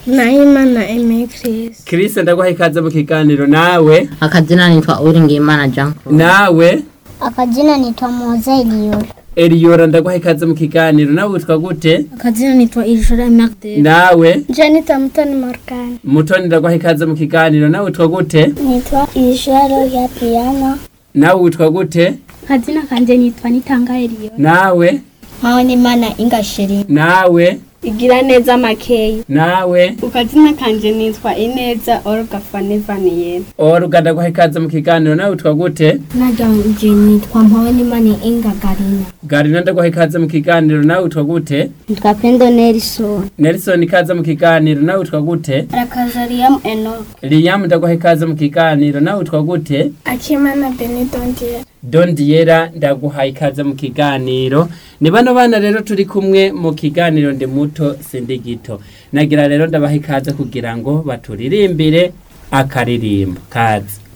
nahimana aime chris Chris ndaguha ikaze mu kiganiro nawe akazina nitwa uringimana jean claude nawe akazina nitwa moza eliyoro Eliora ndaguha ikaze mu kiganiro nawe witwa gute akazina nitwa irishora magde nawe janita mutoni morgan mutoni ndaguha ikaze mu kiganiro nawe witwa gute nitwa isharo ya piyano nawe witwa gute akazina kanje nitwa nitanga eliyo nawe nkaho n'imana ingashiri nawe igira neza makeyi nawe ukazina kanje nitwa ineza olga fanevaniye oruga ndaguha ikaze mu kiganiro nawe witwa gute najanje nitwa mpawe n'imana inga garina garina ndaguha ikaze mu kiganiro nawe witwa gute nitwa pendo nelson nelson ikaze mu kiganiro nawe witwa gute rakazariyamu enok liam ndaguha ikaze mu kiganiro nawe witwa gute akimana benedondier dondiyera ndaguha ikaze mu kiganiro ni bano bana rero turi kumwe mu kiganiro ndi muto sindi gito nagira rero ndabaha ikaze kugira ngo baturirimbire akaririmbo kaze